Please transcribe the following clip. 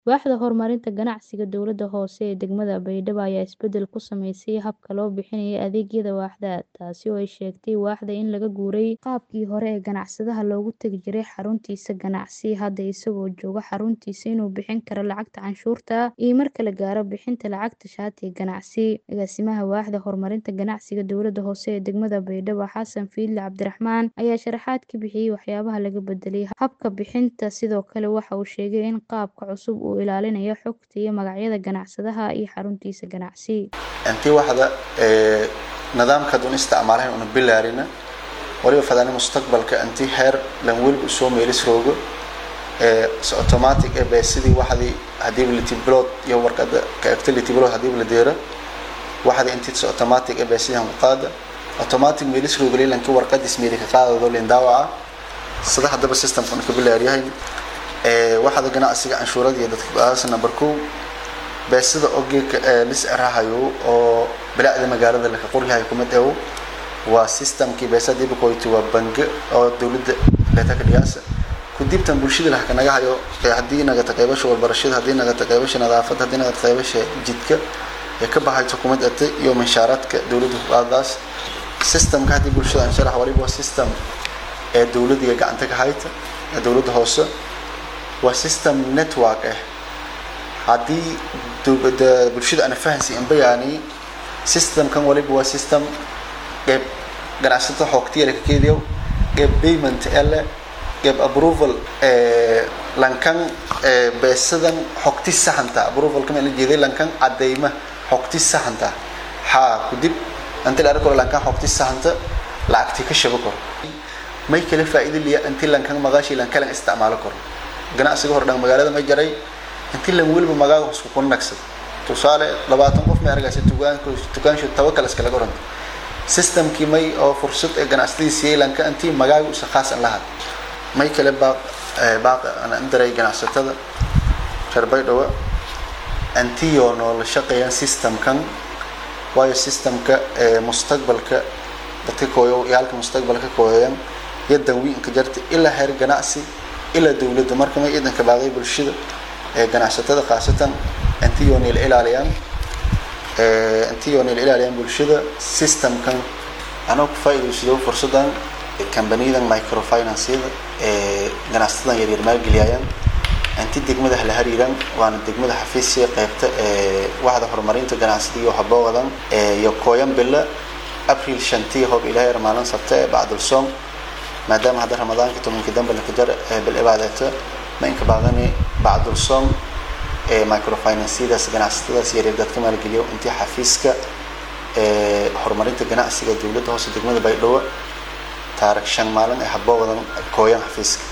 Waaxda Horumarinta Ganacsiga Dowladda Hoose ee degmada Baydhabo ayaa isbedel ku samaysay habka loo bixinayo adeegyada waaxda, taasi oo ay sheegtay waaxda in laga guuray qaabkii hore ee ganacsadaha loogu tagi jiray xaruntiisa ganacsi hadda isagoo jooga xaruntiisa inuu bixin karo lacagta canshuurta iyo marka la gaaro bixinta lacagta shatiga ganacsi. Agaasimaha Waaxda Horumarinta Ganacsiga Dowladda Hoose ee degmada Baydhabo Xasan Fiidle Cabdiraxmaan ayaa sharaxaad ka bixiyay waxyaabaha laga bedelay habka bixinta sidoo kale waxa uu sheegay in qaabka cusub uu ilaalinayo xogta iyo magacyada ganacsadaha iyo xaruntiisa ganacsi. intii waxda ee nidaamka dun isticmaalayn una bilaarina waliba fadani mustaqbalka intii heer lan weliba soo meelis roogo ee si automatic ee bay sidii waxdii hadii la tiblod iyo warqada ka activity blood hadii la deero waxdii intii si automatic ee bay sidii ku qaada automatic meelis roogo leelanka warqadis meeli ka qaadado leen daawaca sida hadaba systemka ka bilaariyahay ee waxda ganacsiga canshuurada iyo dadka baas number 2 beesida ogeeka ee lis arahayo oo bilaacda magaalada la qoryahay kuma dhaw waa systemkii beesada ibu koyti waa bangi oo dawladda leeta ka dhigaasa ku dibtan bulshada la ka naga hayo hadii naga taqeybasho walbarashada hadii naga taqeybasho nadaafad hadii naga taqeybasho jidka ee ka baxay xukuumad ate iyo manshaaradka dawladda qaadaas systemka hadii bulshada aan sharax waliba system ee dawladda gacanta ka hayta ee dawladda hoose waa system network ah haddii bulshada ana fahansi in bayaani systemkan waliba waa system qeyb ganacsato xoogtiya la ka keediyo qeyb payment ele qeyb approval lankan beesadan xogti saxanta approval kama la jeeday lankan cadeyma xogti saxanta ha kudib inta la arko lankan xogti saxanta lacagti ka shabo karo may kala faa'iido liya intii lankan maqaashi lankan isticmaalo karo ganacsiga hor dhan magaalada ma jaray intii lan weliba magaaga isku kunagsad tusaale labaatan qof may argaysa tugaanku tugaanshu tawakal iskala goranta systemkii may oo fursad ee ganacsadii siiyay lanka intii magaaga u khaas lahaa may kale baaq baaq ana indaray ganacsatada reer baydhabo intii oo noola shaqeeyaan systemkan waayo systemka ee mustaqbalka dadka kooyo yaalka mustaqbalka kooyaan yadan wiinka jarta ilaa heer ganacsi ilaa dawladda marka may idanka baaqay bulshada ee ganacsatada khaasatan intii oo neel ilaaliyaan ee intii oo neel ilaaliyaan bulshada systemkan anoo ku faa'iidaysado fursadan kambaniyadan microfinance-yada ee ganacsatada yaryar maalgeliyayaan intii degmada la hariiraan waana degmada xafiisya qaybta ee waxda horumarinta ganacsiga iyo haboodan ee iyo kooyan bila april shantii hoob ilaahay maalin sabta ee bacdul soom maadaama hadda ramadaanka tobankii dambe la kajar ee bil cibaadata ma inka baadani bacdul soom ee microfinance-yadaas ganacsatadaas yaryar dadka maalgeliyo intii xafiiska ee horumarinta ganacsiga dowladda hoose degmada baydhabo taarikh shan maalin ee haboodan kooyan xafiiska